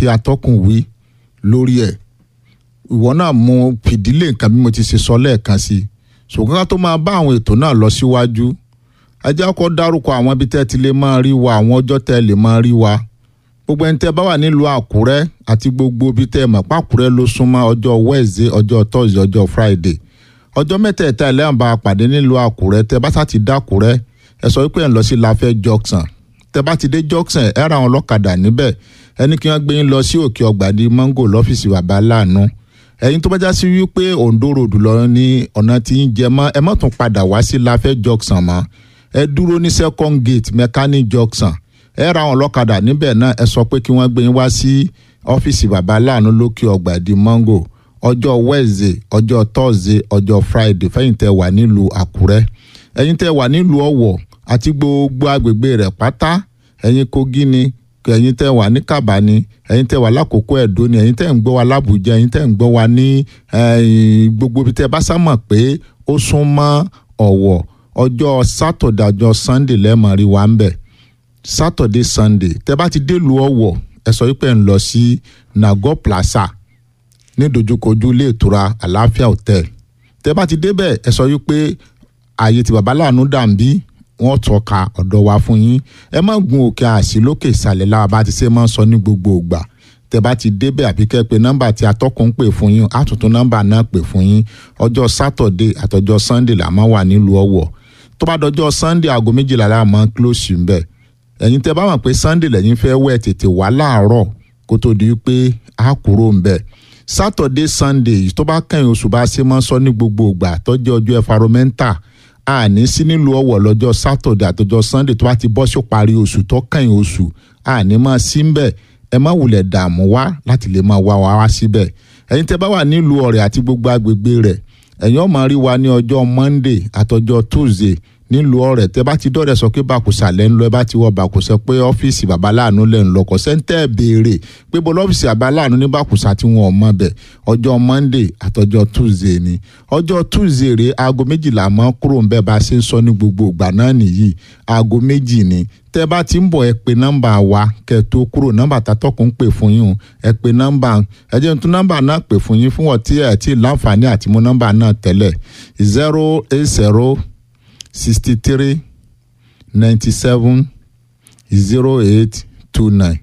tí atọ́kùn wí lórí ẹ̀ ìwọ náà mú fìdílé nǹkan bí mo ti ṣe sọ lẹ́ẹ̀kan sí i ṣùgbọ́n ká tó máa bá àwọn ètò náà lọ síwájú ẹ jẹ́ kó dárúkọ àwọn ibi tẹ́ ti lè máa rí wa àwọn ọjọ́ tẹ́ lè máa rí wa gbogbo ẹni tẹ́ bá wà nílùú àkúrẹ́ àti gbogbo ibi tẹ́ mọ̀ pàkúrẹ́ ló súnmọ́ ọjọ́ wednesday ọjọ́ thursday ọjọ́ friday ọjọ́ mẹ́tẹ̀ẹ̀ta ẹlẹ́yìn bá a pàdé nílùú àkúrẹ́ tẹ́ bá sá ti dákúrẹ́ ẹ sọ wípé ẹ̀ ń lọ sí láfẹ́ junction tẹ́ bá ti dé junction ẹ ra àwọn ọlọ́kadà níbẹ̀ ẹni kí wọ́n gbé yín lọ sí òkè ọgbà ní mango lọ́fíìsì bàbá láàánú ẹ̀yin tó bá já sí wípé ondo road lọ ní ọ̀nà tí ń jẹ mọ́ ẹ má tún padà wá sí láfẹ́ junction mọ́ ẹ dúró ní second gate mechanic junction ẹ ra àwọn ọlọ́kadà níbẹ̀ náà ẹ sọ pé kí wọ́n gbé yín wá sí ọ́fíìsì bàbá láàánú lókè ọgbà di mango ọjọ́ wednesday ọjọ́ thursday ọjọ́ friday fẹ́yìn tẹ́ wà nílùú àkúrẹ́ ẹ̀yin tẹ́ wà nílùú ọ̀wọ̀ àti gbogbo agbègbè rẹ̀ pátá ẹ̀yin kogi ni ẹ̀yin tẹ́ wà ní kàbá ni ẹ̀yin tẹ́ wà lákòókò ẹ̀dó ni ẹ̀yin tẹ́ ń gbọ́ wa lábùjá ẹ̀yin tẹ́ ń gbọ́ wa ní gbogbo ibi tẹ́ bá sá mọ̀ pé ó sún mọ́ ọ̀wọ̀ ọjọ́ sátọ̀dẹ̀ ọjọ́ sunday lẹ́ẹ̀mọ́ rí wa ń bẹ̀ saturday sunday tẹ́ bá ti délùú ọ̀wọ̀ ẹ sọ wípé ń lọ sí nago plaza ní dojúkojú ilé ìtura àlàáfíà hotel tẹ́ bá ti débẹ̀ ẹ sọ wípé ààyè tí baba láàánú dàbí wọ́n tọ́ka ọ̀dọ̀ wa fún yín ẹ má gun òkè àṣì lókè ìsàlẹ̀ láwa bá ti ṣe máa ń sọ ní gbogbo ìgbà tẹ́ bá ti débẹ̀ àbí kẹ́ pé nọ́mbà tí atọ́kùn ń pè fún yín àtúntún nọ́mbà náà pè fún yín ọjọ́ saturday àtọjọ́ sunday là máa wà nílùú ọ̀wọ̀ tó bá dọjọ́ sunday aago méjìlá la máa ń close ń bẹ̀ ẹ̀yin tẹ́ bá mọ̀ pé sunday lẹ́yìn fẹ́ wẹ̀ tètè wá láàárọ̀ kó tó di pé a kúrò ń bẹ̀ saturday sunday tó bá kẹ́yìn oṣù bá ṣe máa ń sọ ní gbogbo ìgbà tó jẹ́ ọjọ́ environmental àní sí nílùú ọ̀wọ̀ lọ́jọ́ saturday àtọjọ́ sunday tó bá ti bọ́ sí parí oṣù tó kẹ́yìn oṣù àní máa sí ń bẹ̀ ẹ má wulẹ̀ dààmú wá láti lè máa wá wá síbẹ̀ ẹ̀yin tẹ́ bá wà nílùú ọ̀rẹ́ àti gbogbo agbègbè rẹ̀ ẹ̀yin ó máa rí wa ní ọjọ́ monday àtọjọ́ tuesday nílùú ọ̀rẹ́ tẹ́ bá ti dọ̀rẹ́ sọ pé bàkùsà lẹ́ ń lọ ẹ bá ti wọ bàkùsà pé ọ́fíìsì bàbá láàánú lẹ́ ń lọ kọ́ sẹ́ńtẹ́ béèrè pé bọ́ lọ́fíìsì bàbá láàánú ní bàkùsà tí wọn ò mọ̀ bẹ̀ ọjọ́ monday àtọjọ́ tuesday ni ọjọ́ tuesday rèé aago méjìlá mọ́ kúrò ń bẹ́ bá a ṣe ń sọ ní gbogbo ìgbà náà nìyí aago méjì ni tẹ́ bá ti ń bọ̀ ẹ pé nọ́mbà wa kẹ́ tó kúrò nọ́mbà tatọ́kùn pè fún yín ẹ pé nọ́mbà ẹ jẹ́ tún nọ́mbà náà pè fún yín fún ọtí ẹ̀ tí láǹfààní àti mú nọ́mbà náà tẹ́lẹ̀ zero eight zero sixty three ninety seven zero eight two nine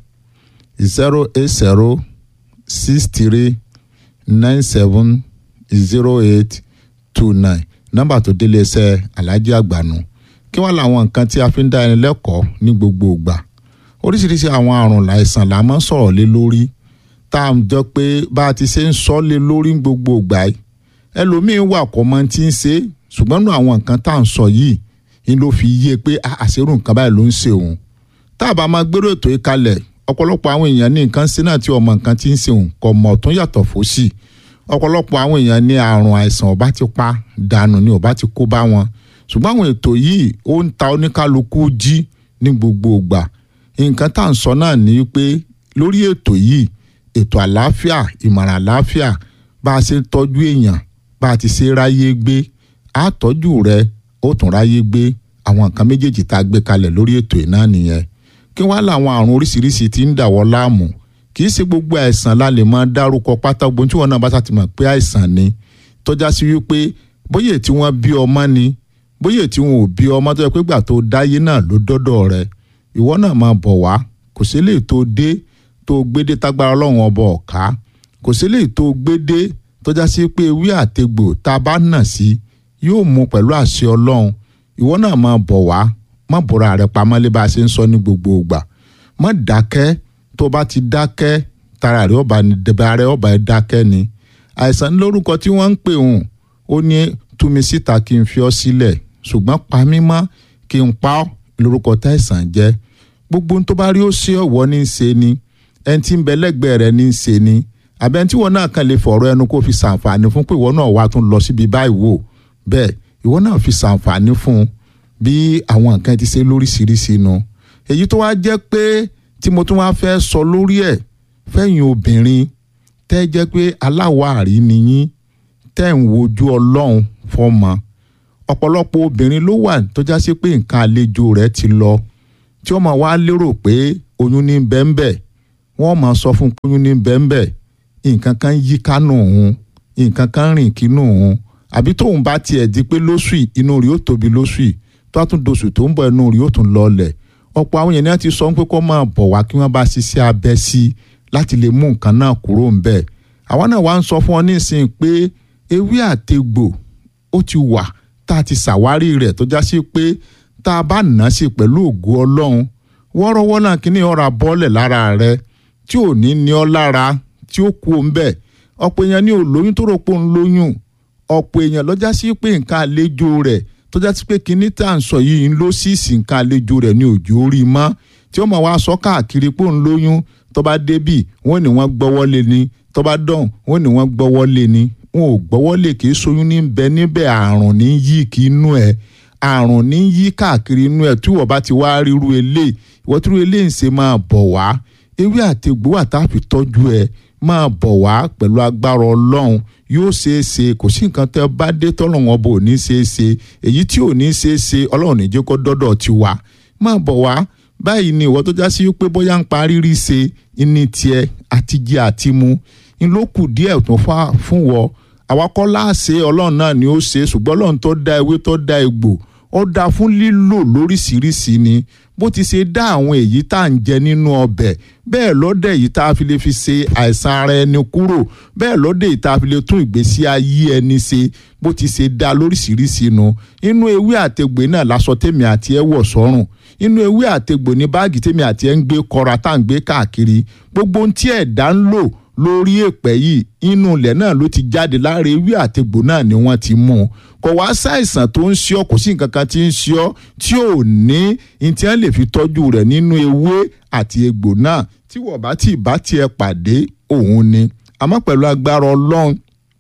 zero eight zero six three nine seven zero eight two nine nọ́mbà tó délé iṣẹ́ alájí àgbànú kí wọ́n làwọn nǹkan tí a fi ń dá ẹni lẹ́kọ̀ọ́ ní gbogbo ìgbà oríṣiríṣi àwọn àrùn láìsàn là máa ń sọ̀rọ̀ lé lórí tá à ń jọ pé bá a ti ṣe ń sọ lé lórí ní gbogbo ìgbà yìí ẹlòmíín wà kọ́ mọ́ tí ń ṣe ṣùgbọ́n nù àwọn nǹkan tá à ń sọ yìí ni ló fi yé pé àṣírù nǹkan báyìí ló ń ṣe òun tá a bá máa gbérò ètò yìí kalẹ̀ ọ̀pọ̀lọpọ̀ àwọn èèyàn ní nǹkan sí náà tí ọmọ nǹkan ti ń ṣe òun kò mọ̀ tún yàtọ̀ fòsì ọ̀pọ̀lọpọ̀ àwọn èèyàn ní àrùn àìsàn ọba ti pa dànù ni ọba ti kó bá wọn ṣùgbọ́n àwọn ètò yìí ó ń ta oníkálukú jí ní gbogbo ìgbà nǹkan tá à ń sọ náà ni pé lórí ètò yìí ètò àlàáfíà ìmọ̀ràn àlàáfíà bá a ṣe ń tọ́jú èèyàn bá a ti ṣe ráyé gbé àtọ́jú rẹ ó tún ráyé gbé àwọn nǹkan méjèèjì tá a gbé kalẹ̀ lórí ètò yìí náà nìyẹn kí wọ́n láwọn àrùn oríṣiríṣi tí ń dàwọ́ láàmú kì í ṣe gbogbo àìsàn la lè máa dárúkọ pátá gbogbo tí wọn náà bá ṣàtìmọ̀ pé àìsàn ni tọ́já sí wípé bóyá tí wọ́n bí ọmọ ni bóyá tí wọn ò bí ọmọ tó yẹ pé gbà tó dáyé náà ló dọ́dọ̀ rẹ ìwọ náà máa bọ̀ wá kò sí lè tó dé tó gbédé tágbára ọlọ́run ọba ọ̀ká kò sí lè tó gbédé tọ́já sí pé ewé àtegbò tá a bá nà sí yóò mú pẹ̀lú àṣẹ ọlọ́run ìwọ náà máa bọ̀ wá má bọ̀rọ̀ rẹ pamọ́ lé bá a ṣe ń sọ ní gbogbo ìgbà má dákẹ́ tó bá ti dákẹ́ tara rẹ ọba ní dẹ̀bẹ̀ rẹ ọba ẹ dákẹ́ ni àìsàn lórúkọ tí wọ́n ń pè hùn ó ní tú mi síta kí n fi ọ́ sílẹ̀ ṣùgbọ́n pa mí mọ́ kí n pa ọ́ lórúkọ táìsàn jẹ́ gbogbo tó bá rí ó ṣe ọ̀wọ́ ní í ṣe ni ẹni tí ń bẹ lẹ́gbẹ̀ẹ́ rẹ ní í ṣe ni àbẹ̀ tí wọn náà kàn lè fọ̀rọ̀ ẹnu kó fi ṣàǹfààní fún pé ìwọ náà wá tún lọ síbi báyìí wò bẹ́ẹ̀ ìwọ náà fi ṣàǹfààní fún un bí àwọn nǹkan ti ṣe lóríṣiríṣi nu èyí tó wá jẹ́ pé tí mo tún wá fẹ́ sọ lórí ẹ̀ fẹ́yìn obìnrin tẹ́ jẹ́ pé aláwárí ni yín tẹ́ ń wojú ọlọ́run fọ́mọ ọ̀pọ̀lọpọ̀ obìnrin ló wà tó já sí pé nǹkan àlejò rẹ̀ ti lọ tí wọ́n máa wá lérò pé oyún ní bẹ́ńbẹ́ wọ́n máa sọ fún kóyún ní bẹ́ńbẹ́ nǹkan kan yí kánú òun nǹkan kan rìn kínú òun àbí tóun bá tiẹ̀ di pé lóṣù yìí inú rí ó tóbi lóṣù yìí tó a tún doṣù tó ń bọ̀ inú rí ó tún lọlẹ̀ ọ̀pọ̀ àwọn èèyàn ti sọ pé kó máa bọ̀ wá kí wọ́n bá ṣiṣẹ́ abẹ sí i láti lè mú nǹkan náà kúrò ń bẹ̀ àwa náà wá ń sọ fún ọ nísìnyí pé ewé àtegbò ó ti wà tá a ti ṣàwárí rẹ̀ tó já sí pé tá a bá nà á sí pẹ̀lú ògo ọlọ́run wọ́ọ́rọ́wọ́ náà kí ni ọ̀rá bọ́ọ̀lẹ̀ lára rẹ tí ò ní ní ọ lára tí ó kú ń bẹ̀ ọ̀pọ̀ èèyàn ní olóyún tó rò pé ń lóyún ọ̀pọ̀ èèyàn lọ́jà sí pé nǹkan àlejò rẹ̀ tó já sí pé kinní tá à ń sọ yìí ń lọ sí ìsìn nǹkan àlejò rẹ̀ ní òjò orí mọ́ tí ó mọ̀ wá sọ káàkiri pé ń lóyún tó bá débì wọ́n ní wọ́n gbọ́wọ́ lé ni tó bá dọ̀hùn wọ́n ní wọ́n gbọ́wọ́ lé ni wọn ò gbọ́wọ́ lé kì í ṣoyún ní bẹ níbẹ̀ àrùn ní yí kí inú ẹ̀ àrùn ní yí káàkiri inú ẹ̀ tí wọ́n bá ti wá ríru eléyìí ìwọ́n tí irú eléyìí ń ṣe máa bọ̀ wá ewé àtegbò wà tá a fi tọ́jú ẹ̀ máa bọ̀ wá pẹ̀lú agbára ọlọ́run yóò ṣeé ṣe kò sí nǹkan tẹ́ bá dé tọ́lọ́run ọba ò ní ṣeé ṣe èyí tí ò ní ṣeé ṣe ọlọ́run ní jẹ́ kó dọ́dọ̀ ti wá máa bọ̀ wá báyìí ni ìwọ tó já sí pé bóyá ń parí rí ṣe ní tiẹ̀ àti jẹ àti mu ń ló kù díẹ̀ tó fà fún wọ àwa kọ́ láàṣẹ ọlọ́run náà ni ó ṣe ṣùgbọ́n ọlọ́run tó dá ewé tó dá egbò ó dá fún lílò lóríṣiríṣi ni bó ti ṣe dá àwọn èyí tá à ń jẹ nínú ọbẹ̀ bẹ́ẹ̀ lọ́dẹ̀ yìí tá a fi lè fi ṣe àìsàn ara ẹni kúrò bẹ́ẹ̀ lọ́dẹ̀ yìí tá a fi lè tún ìgbésí ayé ẹni ṣe bó ti ṣe dá lóríṣiríṣi nu inú ewé àtegbè náà lásọ tèmi àti ẹ wọ̀ sọ́rùn inú ewé àtegbò ní báàgì tèmi àti ẹ ń gbé kọra tá à ń gbé káàkiri gbogbo ohun tí ẹ̀dá ń lò lórí èpè yìí inú ilẹ̀ náà ló ti jáde lára ewé àtegbò náà ni wọ́n ti mú un kò wá ṣàìsàn tó ń ṣe ọ́ kò sí nǹkan kan tí ń ṣe ọ́ tí ò ní ní tí wọ́n lè fi tọ́jú rẹ̀ nínú ewé àti egbò náà tí wọ́n bá tí bá tiẹ̀ pàdé òun ni àmọ́ pẹ̀lú agbára ọlọ́run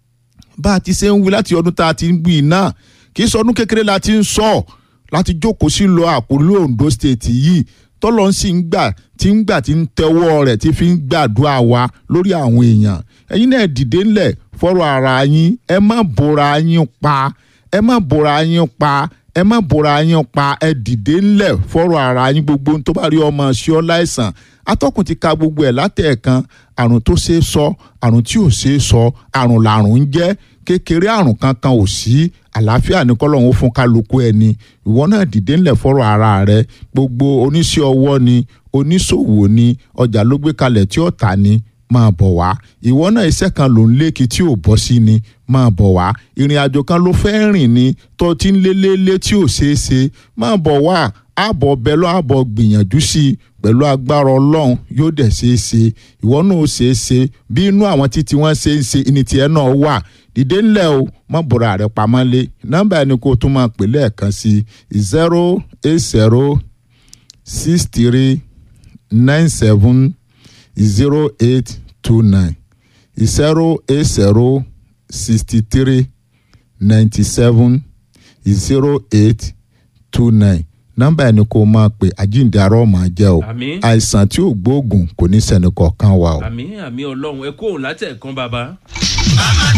bá a ti ṣe ń wí láti ọdún tá a ti ń wí náà kì í sọ ọdún kékeré la ti ń sọ láti jókòó sí lọ àpòlú Ondo state yìí tọ́lọ́ ń sì ń gbà tí ń gbà tí ń tẹ́wọ́ rẹ̀ tí fi ń gbàdúrà wa lórí àwọn èèyàn ẹ̀yin náà dìde ńlẹ̀ fọ́rọ̀ ara yín ẹ má bora yín pa ẹ má bora yín pa ẹ má bora yín pa ẹ dìde ńlẹ̀ fọ́rọ̀ ara yín gbogbo tó bá rí ọmọ sí ọ láìsàn atọ́kùn ti ka gbogbo ẹ̀ látẹ̀ẹ̀kan àrùn tó ṣeé sọ àrùn tí ò ṣeé sọ àrùn làrùn ń jẹ́ kékeré àrùn kankan ò sí àlàáfíà ní kọ́lọ́hún fún kálukú ẹni ìwọ náà dìde ńlẹ̀ fọ́rọ̀ ara rẹ gbogbo oníṣẹ́ ọwọ́ ni oníṣòwò ni ọjà ló gbé kalẹ̀ tí ó tà ní máa bọ̀ wá ìwọ náà iṣẹ́ kan ló ń lékì tí ò bọ́ sí ni máa bọ̀ wá ìrìn àjò kan ló fẹ́ rìn ni tó ti ń lélẹ́lẹ́ tí ò ṣeé ṣe máa bọ̀ wá àbọ̀ bẹ́lọ́ àbọ̀ gbìyànjú sí i pẹ̀lú agbára ọlọ́run yóò dẹ̀ ṣeé ṣe ìwọ náà ó ṣeé ṣe bí inú àwọn títí wọ́n ṣe ń ṣe ní tiẹ̀ náà wà dìde ńlẹ̀ o má bọ̀rọ̀ àrẹ pamọ́ lé nọ́mbà ẹni kó o tún máa pè lẹ́ẹ̀kan sí zero eight zero six three nine seven zero eight two nine zero eight zero sixty three ninety seven zero eight two nine nọ́mbà ẹni kó o máa pè àjíǹde arọ máa jẹ́ o Àmín. àìsàn tí ò gbóògùn kò ní sẹ́ni kọ̀ọ̀kan wa o. àmì àmì ọlọ́run ẹ kóhùn látẹ̀kan bàbá.